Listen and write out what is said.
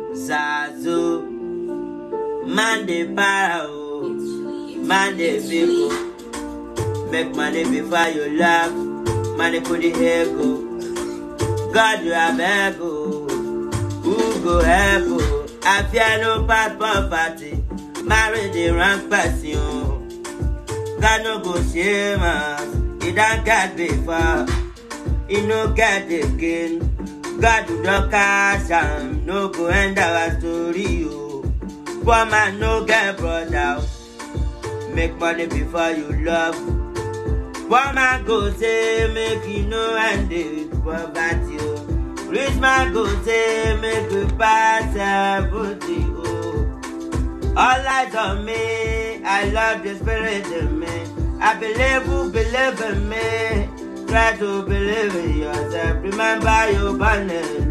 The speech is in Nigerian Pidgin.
Zazu. Man dey para o, man dey big o. Make money before you laugh, money put the ego. God you have help o, who go help o? I fear no bad poverty, marry the wrong person o. God no go shame us, he don get before, he no get again. God do not cash am, no go end our story o. Poor man no get brother, make money before you love. Poor man go say make you no end with poverty o. Rich man go say make you pass everything o. All eyes on me, I love the spirit in me. I believe who believe in me. Try to believe in yourself. Remember you born alone.